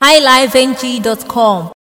highlifeng.com.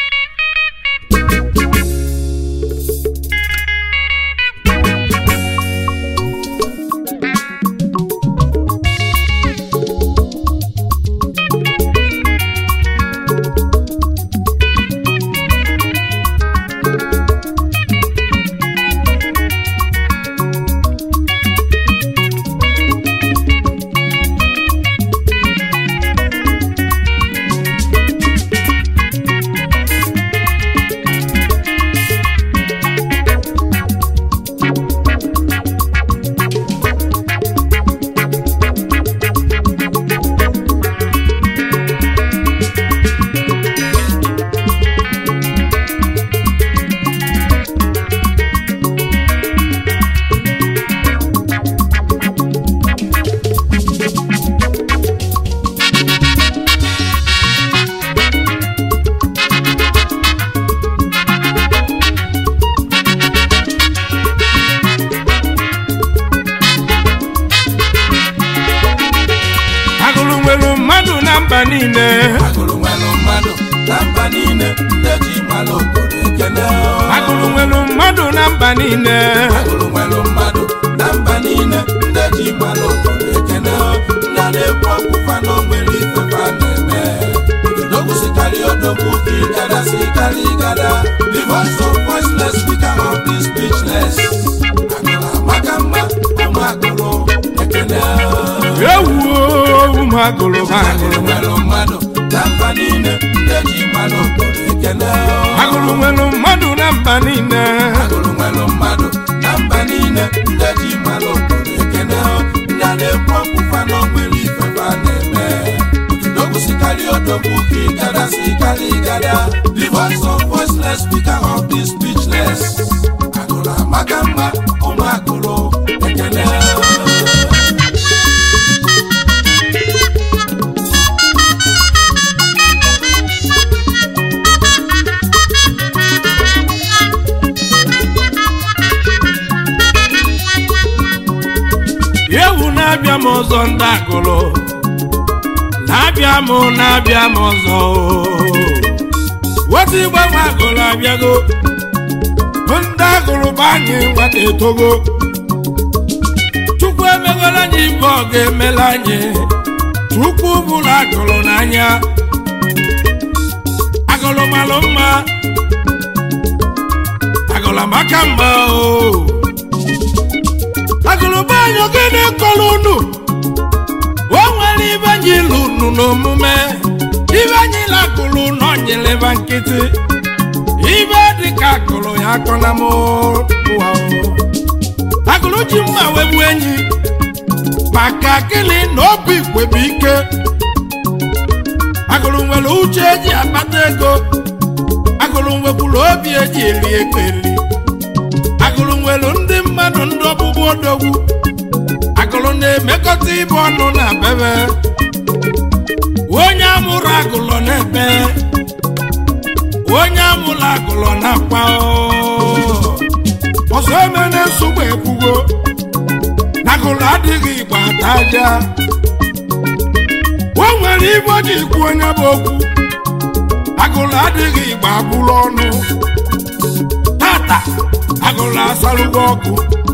agụrụ nwere mmadụ na mba niile agụrụ nwere mmadụ na mba niile ndị ji mara obodo ekele agụrụ nwere mmadụ na mba niile agụrụ nwere mmadụ na mba niile ndị ji mara obodo ekele ndị a na-ekwu okwu fa na onwere ife fa na-eme odogwu sikarị odogwu ka ịgada sikarị ịgada the voice of voiceless speaker of the speechless agụrụ amaka mma ụmụ agụrụ ekele ewuo ụmụ agụrụ ha agụrụ nwere mmadụ na mba niile ndị ji mara obodo ekele agụrụ nwere mmadụ na mba niile agụrụ nwere mmadụ na mba niile ndị ji mara obodo ekene ndị a na-ekwu okwu fa na onwere ife fa na-eme odogwu sikarị odogwu ka ịgada sikarị ịgada the voice of voiceless speaker of the speechless agụrụ amaka mma ụmụ agụrụ ekene ewu na-abịa m ọzọ ndị agụrụ na-abịa m na-abịa m ọzọ weta igbe nwa agụrụ abịago bụ ndị agụrụ bụ anyị nwata etogo chukwu emegola anyị ibe ọ ga-emela anyị chukwu bụrụ agụrụ n'anya agụrụ malụ mma agụrụ amaka mma o agụrụba anyị ogene kọrọ unu o nwere ibe anyị ilu unu n'omume ibe anyị lagụrụ n'onyeleba nkịtị ibe dịka agụrụ ya akọna m ụwa o. agụrụ ji mma wegbu enyi maka gịnị na obi igwebe ike agụrụ nwere uche eji akpata ego agụrụ nwekwuru obi eji eri ego eri agụrụ nwere ndị mmadụ ndị ọbụbụ odogwu agụrụ na-emekọta ibe ọnụ na bebe onye amụrụ agụlọ na-ebe onye amụrụ agụlọ na-akwa oo. ọzọ emene nsogbu ekwugo na agụlụ adịghị igbo ata aja o nwere ibe ọ ji ikwu onye bụ okwu agụlụ adịghị igbo abụrụ ọnụ tata agụlụ asalụgo ọkụ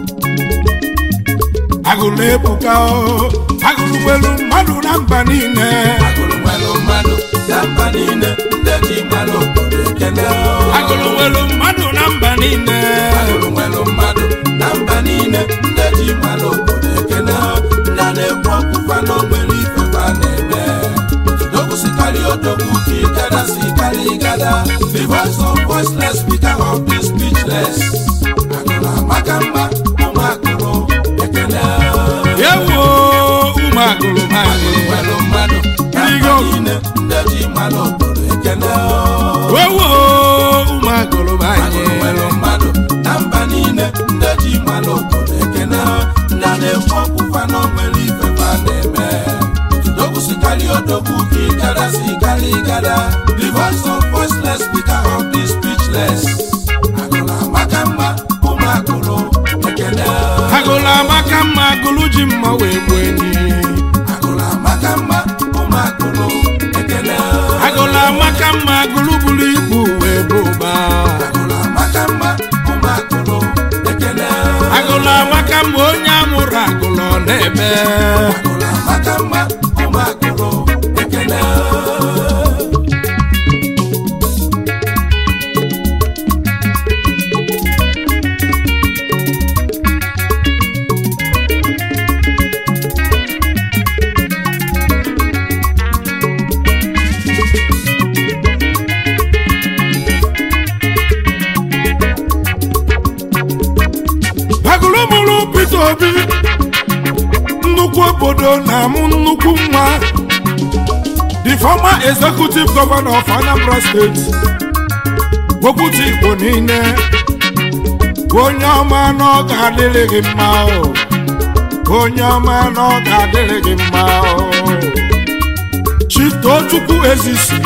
agụlụ ebuka o agụlụ nwere mmadụ na mba niile agụrụ nwere mmadụ na mba niile ndị ji mara obodo ekele agụlụ nwere mmadụ na mba niile agụrụ nwere mmadụ na mba niile ndị ji mara obodo ekele ndị a na-ekwu okwu fa na onwere ife fa na-eme odogwu sikarị odogwu ka ịgada sikarị ịgada the voice of voiceless speaker of the speechless agụrụ amaka mma ụmụ agụrụ ekele ewo ụmụ agụlụ ha agụrụ nwere mmadụ na mba niile ndị ji mara obodo ekele ewo ụmụ agụlụ ha agụrụ nwere mmadụ na mba niile ndị ji mara obodo ekene ndị a na-ekwu okwu fa na onwere ife fa na-eme odogwu sikarị odogwu ka ịgada sikarị ịgada the voice of voiceless speaker of the speechless agụrụ amaka mma ụmụ agụrụ ekene agụlụ amaka mma agụlụ ji mma wee gbuo enyi agụrụ amaka mma ụmụ agụrụ ekene amaka mma gụlụbulu ibu wee bụ ụba agụlụ amaka mma ụmụ agụlụ ekene agụlụ amaka mma onye amụrụ agụlụ ọ na-eme agụlụ amaka mma ụmụ agụlụ ekene agụlụ mụrụ Peter Obi nnukwu obodo na-amụ nnukwu nwa the former executive governor of Anambra State okwutu Igbo niile onye ọma na ọ ga-adịrị gị mma o onye ọma na ọ ga-adịrị gị mma o Chief Tochukwu Ezisi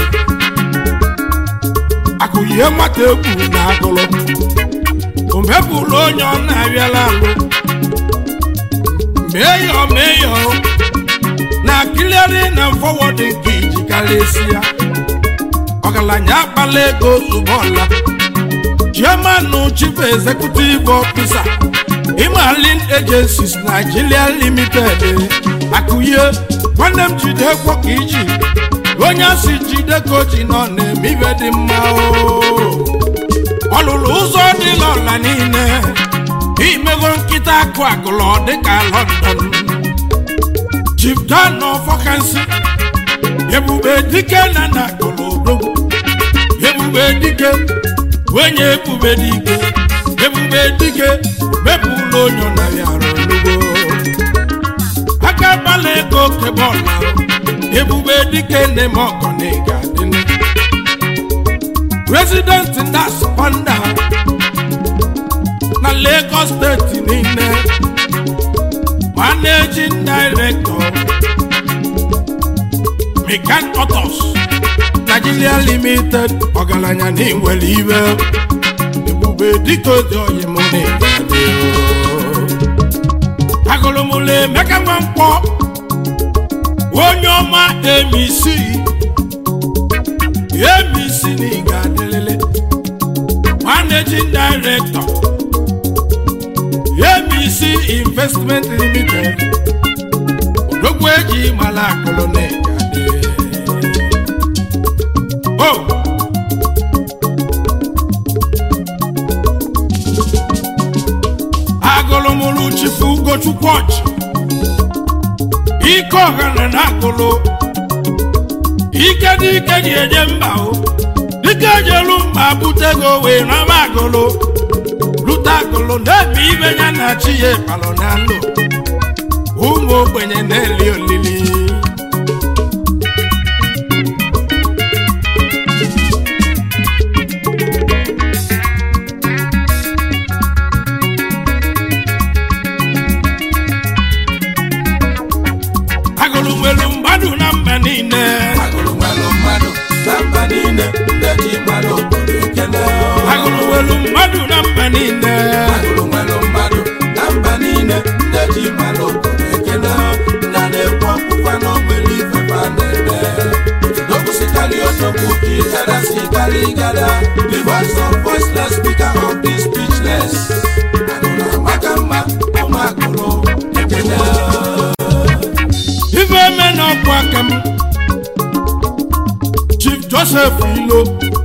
akụyie nwata egwu na agụlụ o mepụrụ onye ọ na-arịala alụ meyọ meyọ na kiliari na fọwọdụ nke iji karịsịa ọgaranya akpala ego zụbọla chairman chief executive officer imalin agencies nigeria limited akụye nwanne m jide kwọ ka iji onye asị jide ka o ji nọ na-eme ibe dị mma o ọ lụrụ ụzọ dị n'ọla niile imego nkịta akụ agụlọ dịka London Chief Dan ọfọkansị ebube dike na na agụlụ odogwu ebube dike onye ebube dike ebube dike mepụlụ onye ọ narị arụ olugbo aka gbala ego kebọọlụ ebube dike na-eme ọgọ na ịga adịnụ resident ndas panda na Lagos steeti niile managing director Mikan Autos Nigeria limited ọgaranya na inwere iwe ebube dịka oji oyi m na-egade agụlụmụlụ emeka nwa mkpọ onye ọma emisi ABC n'ịga adịlịlị managing director ABC investment limited odogwu eji mara akụlụ n'ịga adị o agụlụmụlụ chifu ugochukwu ọchị ike ọhana na agụlụ ike dị ike ji eje mba o dike jelu mba butego wee naba agụlụ lute agụlụ na-ebe ibe ya na chi ya palọ na ndụ ụmụ ogbenye na-eli olili agụlụ nwere mmadụ na mba niile agụlụ nwere mmadụ na mba niile ndị ji mmadụ obodo ekene agụlụ nwere mmadụ na mba niile agụlụ nwere mmadụ na mba niile ndị ji mmadụ obodo ekene na na-ekwu ọkpụkpa na onwere ifefa na-eme otudokwụsịkarị otokwu ka ịgada si gara ịgada the voice of voiceless speaker of the speechless agụlụ amaka mma ụmụ agụlụ ekene ife eme n'ọkwa aka m chief joseph ilo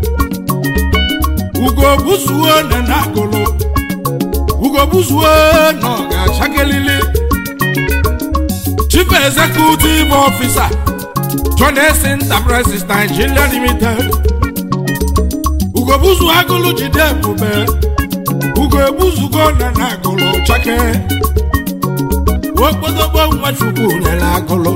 ugo buzuo na na-agụlụ ugo buzuo na ọ ga-achakelili chief executive officer jones enterprises nigeria limited ugo buzu agụlụ jide ebube ugo ebuzugo na na-agụlụ chake okpotokpo nwachukwu nyere agụlụ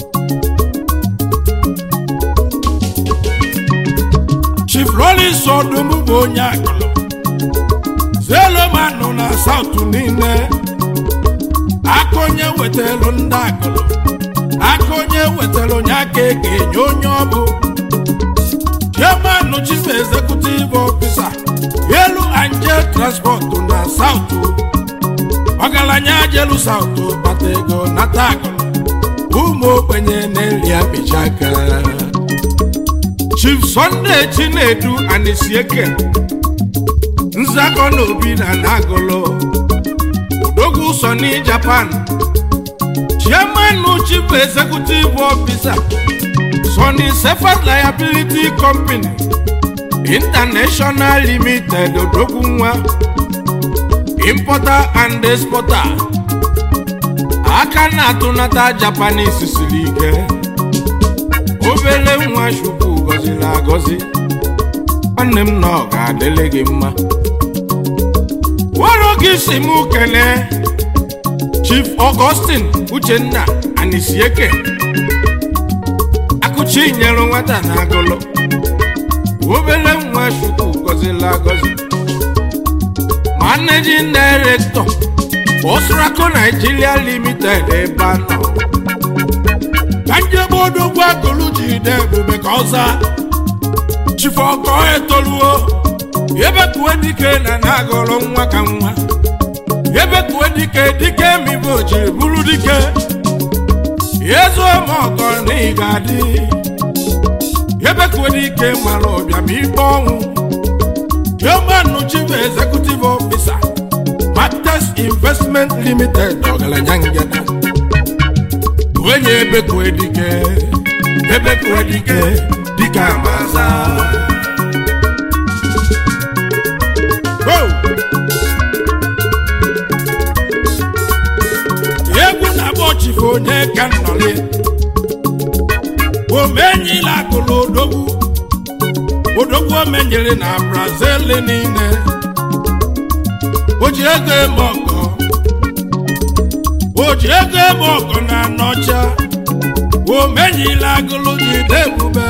chief rollins ọdụm bụ onye agụlụ zelomanụ na saụtụ niile aka onye wetara ndị agụlụ aka onye wetara onye aka eke enye onye ọbụ chairman chief executive officer elu angel transport na saụtụ ọgaranya jelu saụtụ bata ego nata agụlụ ụmụ ogbenye na-eri apịcha aka chief sunday chinedu anisieke nzakọ na obi na nagolo odogwu sony japan chairman chief executive officer sony sefer liability company international limited odogwu nwa importer and exporter aka na-atụnata japanese siri ike obere nwa chukwu gọziri agọzi nwanne m na ọ ga-adịrị gị mma were gị si m kene chief augustin uchenna anisieke akụchi nyere nwata na agụlụ obere nwa chukwu gọziri agọzi managing director osraco nigeria limited ebe a nọ ka njebe odogwu agụlụ ji de ebube ka ọza chifọkọ etoluo ebekuwe dike na na-agọrọ nwa ka nwa ebekuwe dike dike mibo jiri bụrụ dike ezuo ma ọkọ na ị ga-adị ebekuwe dike mara ọbịa ma ikpe ọnwụ Chairman Chief Executive Officer Matters Investment Limited ọgaranya ngeda onye ebekwe dike ebekwe dike dike amaza Oh! egwu na-agba ọchịfe onye ka nnọli omenyila akụlụ odogwu odogwu omenyere na brazil niile o ji ego eme ọgọ o ji ego eme ọgọ na anọcha omenyila agụlụ ji de ebube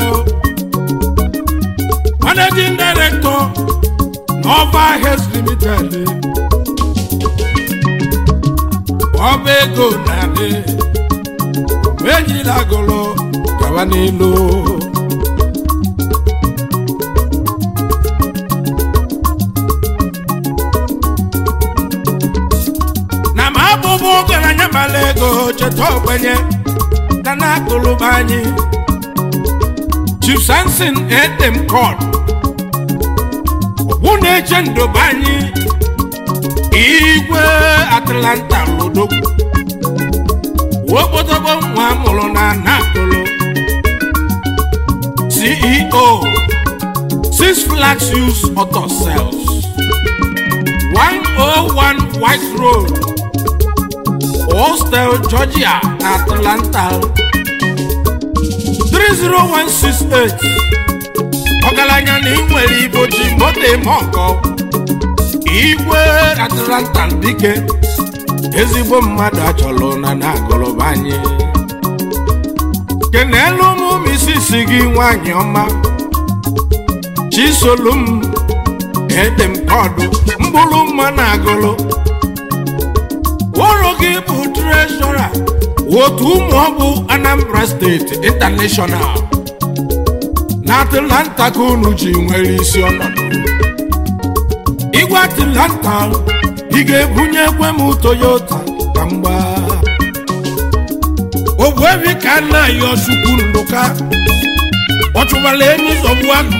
managing director nova health limited ọba ego na-adị omenyila agụlụ gawa n'ilu na ma abụbụ ọgaranya mara ego cheta ogbenye na na-akụlụba anyị chief sanson edem kod ogbu na-eche ndobe anyị igwe atlanta lodogwu okpotogbo nwa mụrụ na nakụlụ ceo six flags use auto cells 101 white road hostel georgia atlanta 30168 ọgaranya na ị nwere ibo ji moto eme ọkọ igwe atlanta dike ezigbo mmadụ achọrọ na na-agụrụba anyị kenelu ụmụ misisi gị nwanyị ọma chisolum edem kọdụ mkpụrụ mma na agụlụ ụlọ gị bụ treshọra otu ụmụ ọbụ anambra steeti intanashọnal na atlanta ka unu ji nwere isi ọnọdụ igwe atlanta ị ga-ebunye ekwe m toyota ka mgba ogbuebi ka nna ya chukwu ndụka ọ chụbara enyi zọgbu agụ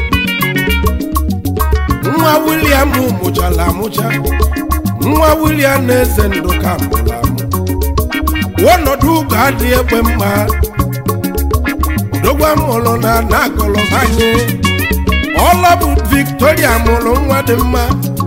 nwa William mụchara amụcha nwa William na eze ndụka mụrụ amụ ọnọdụ ụgọ adịghị ekwe mma dogwa mụrụ na na-agọrọ anyị ọla bụ Victoria mụrụ nwa dị mma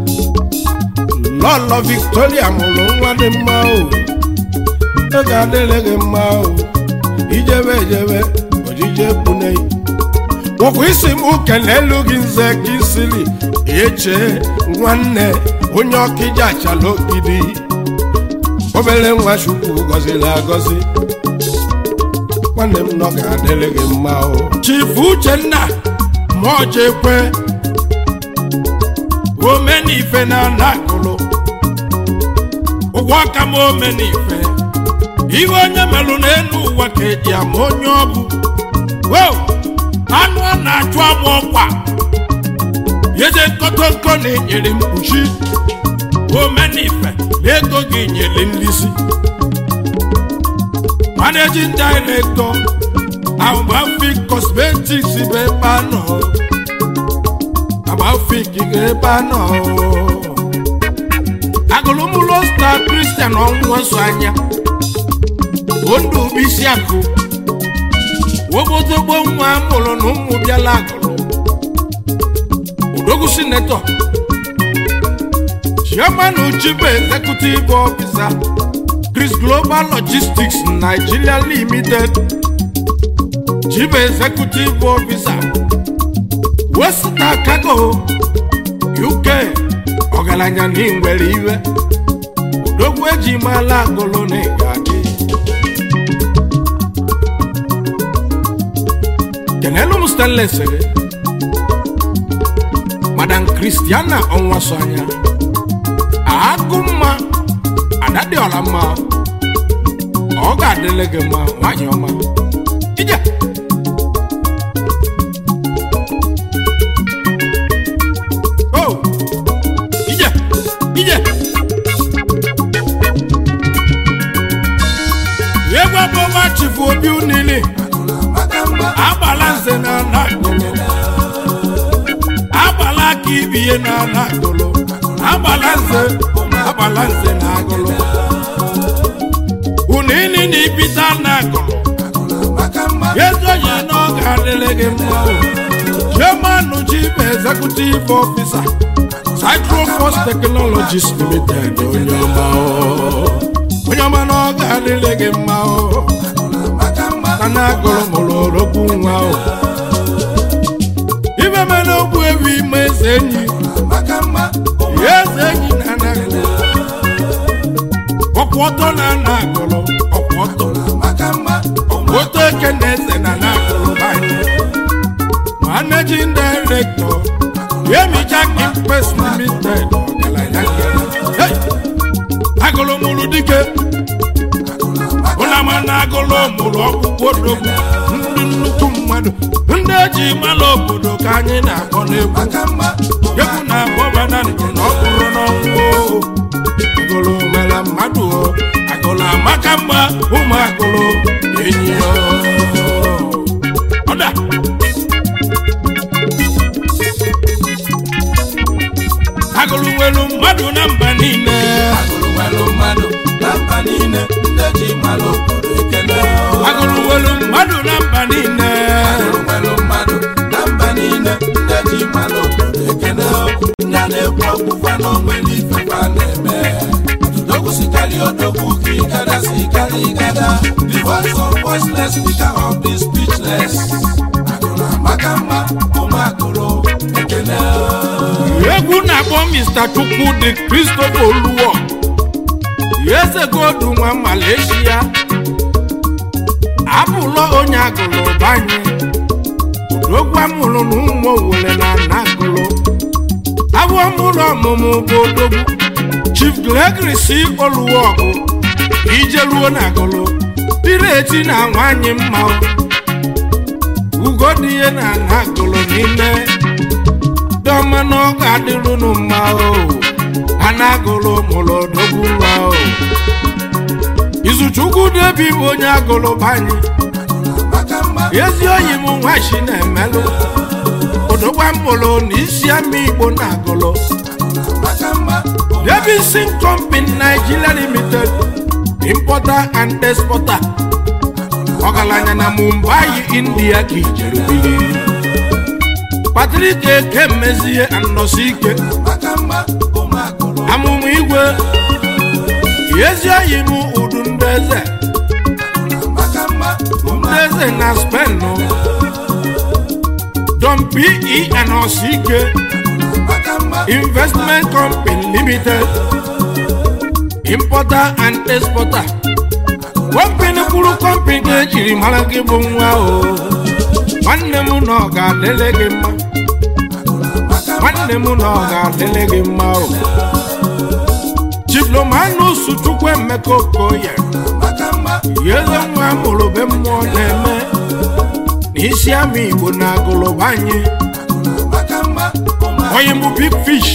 lọlọ Victoria mụrụ nwa dị mma o ọ ga-adịrị gị mma o ijebe ejebe ojije pune ụkwụ isi m kelelu gị nze ka isiri eche nwanne onye ọkịja achala ogidi obere nwa chukwu gọziri agọzi nwanne m nọ ga-adịrị gị mma o chifu uchenna ma ọje ekwe omenife na anakụlụ ụgwọ aka m omenife ihe onye melụ n'elu ụwa ka eji ama onye ọ bụ Wow! anụ a na-achụ agba ọkwa eze nkọtọnkọ na-enyere mkpuchi omenife na ego gị nyere nlisi managing director Ambafi cosmetics bụ ebe a agbafik ga-ebe anọ agụlụmụlọ star kristian ọnwụnwa so anya ondụ bisi akụ wobodogbo nwa mụrụ na ụmụ bịala agụlụ odogwu sinetọ chairman chief executive officer chris global logistics nigeria limited chief executive officer westa cargo uk ọgaranya na nwere iwe odogwu eji mala agụlụ na ịgadị kenelu m stanless gị madam christiana ọnwaso anya agụ mma ada dị ọla mma ọ ga-adịle gị mma nwanyị ọma ije o ije ije egwu abụọma chifu obi unili agbala nze na ala agbala aka ibiye na ala agụlụ agbala nze agbala nze na agụlụ unili na ibita na agụlụ ezoghị na ọ ga-adịrị gị mma o chairman chief executive officer Cycroforce Technologies Limited onye ọma o onye ọma na ọ ga-adịrị gị mma o na na-agụrụ mụrụ orogbu nwa o ibe mere ogbu ewu ime eze enyi eze enyi na anagụrụ ọkwụ ọtọ na anagụrụ ọkwụ ọtọ oto eke na eze na anagụrụ banyị managing director Yemichak Impes Limited ọgaranya nkere Hey! agụrụ mụrụ dike ụlama na agụlụ mụrụ ọkpụkpụ odogwu ndị nnukwu mmadụ ndị eji mara obodo ka anyị na-akpọ n'egwu egwu na-akpọba na ndụ na ọkpụrụ n'ọnwụ agụlụ mere mmadụ o agụlụ amaka mma ụmụ agụlụ enyi o ọda agụlụ nwere mmadụ na mba niile agụrụ nwere mmadụ na mba niile ndị ji mara obodo ekele agụlụ nwere mmadụ na mba niile agụrụ nwere mmadụ na mba niile ndị ji mara obodo ekele ndị a na-ekwu ọkwụkwa na onwere ife fa na-eme odogwu sikarị odogwu ka ịgada sikarị ịgada the voice of voiceless speaker of the speechless agụrụ amaka mma ụmụ agụrụ ekele egwu na-akpọ mr chukwudị christopher oluwo eze godu nwa malaysia abụlọ onye agụlụ banye odogwu amụrụ na ụmụ owere na ana agụlụ abụ ọmụlụ ọmụmụ bụ odogwu chief gregory c oluwọgụ ije ruo na agụlụ dịrị eti na nwanyị mma ugo dị ihe na ana agụlụ niile dọma na ọ ga-adịrụnụ mma o a na-agụlụ mụrụ odogwu nwa o izuchukwu debi bụ onye agụlụ banye amaka mma ezi oyi m nwachi na-emelụ odogwa mụrụ na isi ama igbo na agụlụ amaka mma Davidson Company Nigeria Limited importer and exporter ọgaranya na Mumbai India ka ijere biri Patrick Eke mezie anọsi ike amaka mma ụmụ agụrụ amụmụ igwe ezi oyi m udu ndị eze amaka mma ụmụ ndị eze na Spain Don P.E. anọsi ike amaka mma Investment Company Limited importer and exporter company kwuru company ga-ejiri mara gị bụ nwa o nwanne m na ọ ga-adịle gị mma nwanne m na ọ ga-adịle gị mma o chiflomanus chukwu emeka okoye amaka mma eze nwa mụrụ be mmụọ na-eme na isi ama igbo na agụlụba anyị amaka mma ụmụ onye bụ big fish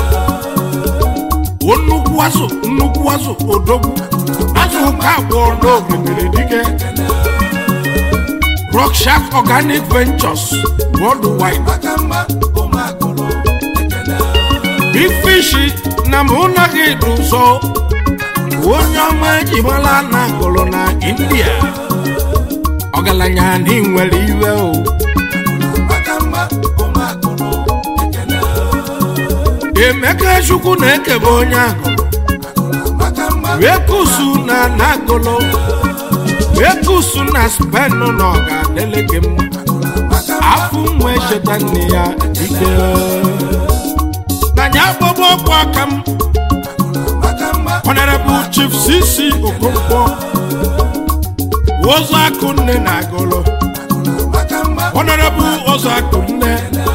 o nnukwu azụ nnukwu azụ odogwu azụ ka abụọ n'ogemiri dike Rockshark Organic Ventures Worldwide aka mma ụmụ agụlụ ekene Big Fish na mụ na gị dị ụzọ onye ọma ejimala na agụlụ na India ọgaranya na ị nwere iwe o aka mma ụmụ agụlụ ekene Emeka Chukwu na-ekebe onye agụlụ aka mma wee kusu na nagolo wee kusu na spen na ọ ga-adịle gị mma afọ nwa echeta nne ya dike na ya gbọgbọ ọkwa aka m aka mma honorable chief cc okonkwo ụzọ akụ nne na agolo aka mma honorable ụzọ akụ nne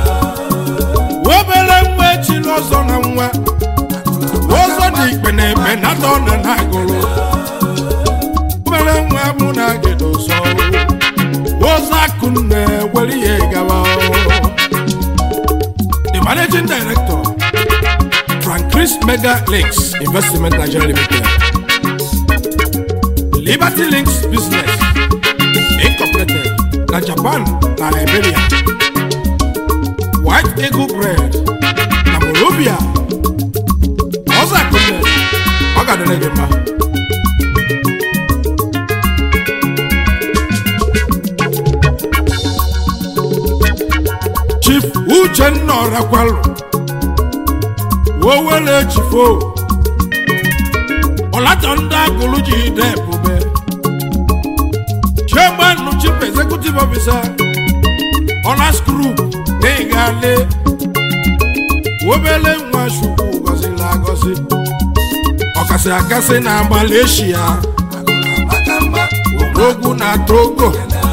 obere nwa echila ọzọ na nwa ụzọ dị ikpe na ekpe na atọ na na agụlụ obere nwa mụ na agịda ụzọ ụzọ akụ nne were ihe gawa the managing director frank chris mega links investment nigeria limited liberty links business incorporated na japan na liberia white eagle bread na morovia ọzọ akụnne ọ ga-adịrị gị mma chief uchenna ọrakwalụ owele chifo ọlatọ ndị agụlụ ji ide ebube chairman chief executive officer honors group n'ịgale obele nwa chukwu gọziri agọzi ọkasị akasị na malaysia aka mma ogwu na togo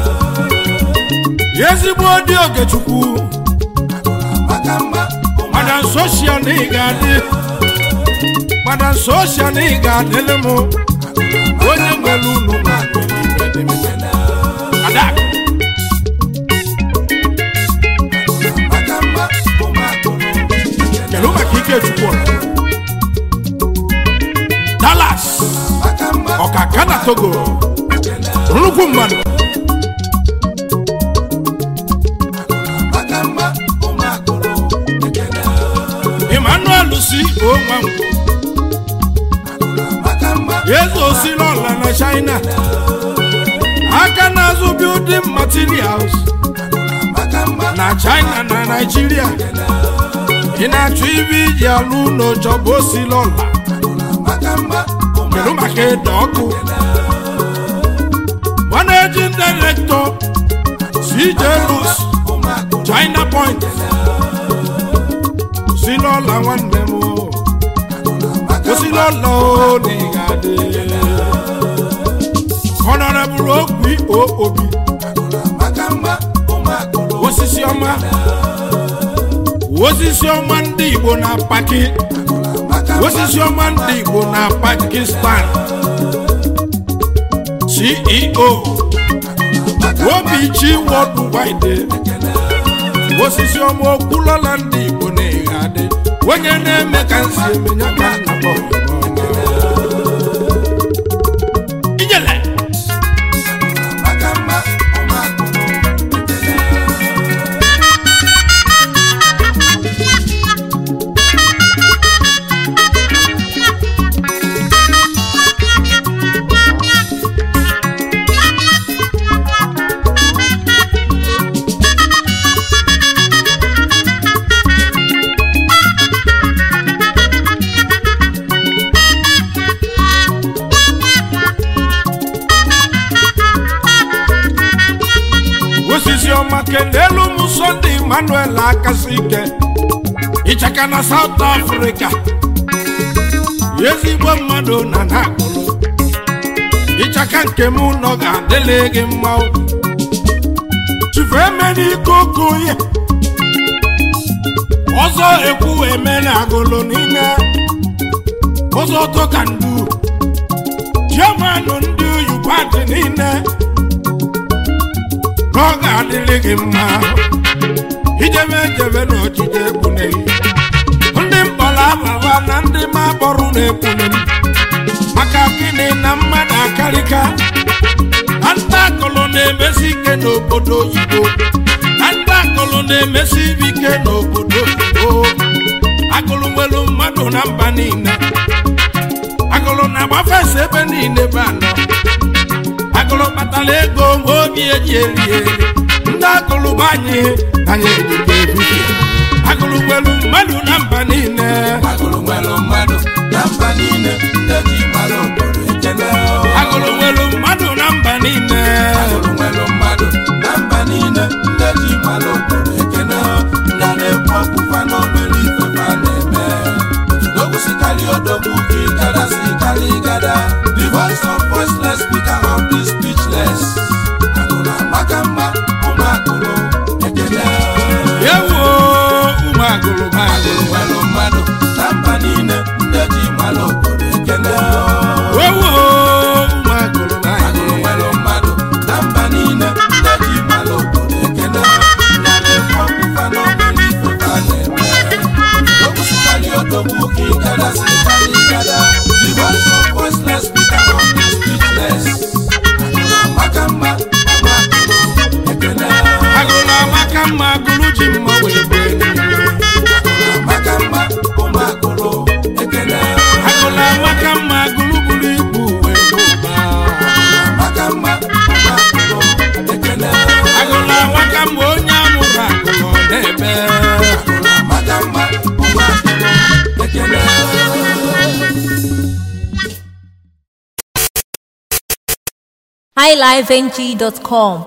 ezigbo dị ogechukwu aka mma ụmụ madam soshia na ị ga-adị madam soshia na ị ga-adịlị m onye nwere unu na ada aka mma ụmụ agụlụ kedu maka ikechukwu dallas aka mma ọkaka na togo nnukwu mmadụ aka mma ụmụ agụlụ ekene emmanuel si onwango aka mma eze osila ọla na china aka na-azụ building materials aka mma na china na naijiria ị na-achọ ibe iji alụ ụlọ chọba osila ọla aka mma ụmụ kedu maka ịda ọkụ managing director cj lus ụmụ agụlụ china point osila ọla nwanne m o. osila ọla o na ị ga-adị honorable okwi o obi aka mma ụmụ agụlụ osisi ọma osisi ọma ndị igbo na paki aka mma osisi ọma ndị igbo na pakistan ceo obichi worldwide osisi ọma okwulola ndị igbo na-eghe adị onye na-eme ka nsi emenya ka nna m ijele aka mma ụmụ agụlụ osisi ọma kelelu m sọnde emmanuel akasi ike ịchaka na south africa ezigbo mmadụ na na akụlụ ịchaka nke m nọ ga-adịle gị mma o. chifu emere ike okoye ọzọ ekwu eme na agụlụ n'ime ụzọ tọka ndu jemanụ ndị oyibo adị niile ọ ga-adịrị gị mma ijebe ejebe na ojije ekpuneghị ndị mkpọrọ ababa na ndị ma kpọrọ na-ekpune m maka gịnị na mmadụ akarịka na ndị akụlụ na-eme na-emesi ike n'obodo oyibo na ndị agụlụ na-emesi ibe ike n'obodo oyibo agụlụ nwere mmadụ na mba niile agụlụ na-agbafesi ebe niile bụ anọ agụlụ kpatara ego nwe obi eji eri eri ndị agụlụ bụ anyị anyị ejike ebibie agụlụ nwere mmadụ na mba niile agụrụ nwere mmadụ na mba niile ndị ji mara obodo ekene agụlụ nwere mmadụ na mba niile agụrụ nwere mmadụ na mba niile ndị ji mara obodo ekene ndị na-ekwu ọkpụkpa n'obere ife fa na-eme otudogusikarị odogwu ka ịgada si karị ịgada the voice of voiceless speaker of the speechless agụrụ amaka mma ụmụ agụrụ ekene ewo ụmụ agụlụ bụ agụrụ agụlụ nwere mmadụ na mba niile ndị ji mara obodo ekene ewo ụmụ agụlụ bụ agụrụ agụlụ nwere mmadụ na mba niile ndị ji mara obodo ekene na na-ekwu ọkpụkpa n'obere ife fa na-eme okwusikarị odogwu ka ịgada si karị ịgada the voice of voiceless speaker of the speechless agụrụ amaka mma ụmụ agụrụ ekene agụlụ amaka mma agụlụ ji mma wee gbee niile agụrụ amaka mma ụmụ agụrụ ekene agụlụ amaka mma agụlụ buru ibu wee bụ ụba amaka mma ụmụ agụrụ ekene agụlụ amaka mma onye amụrụ agụlụ ọ na-ebe agụrụ amaka mma ụmụ agụrụ ekene highlifeng.com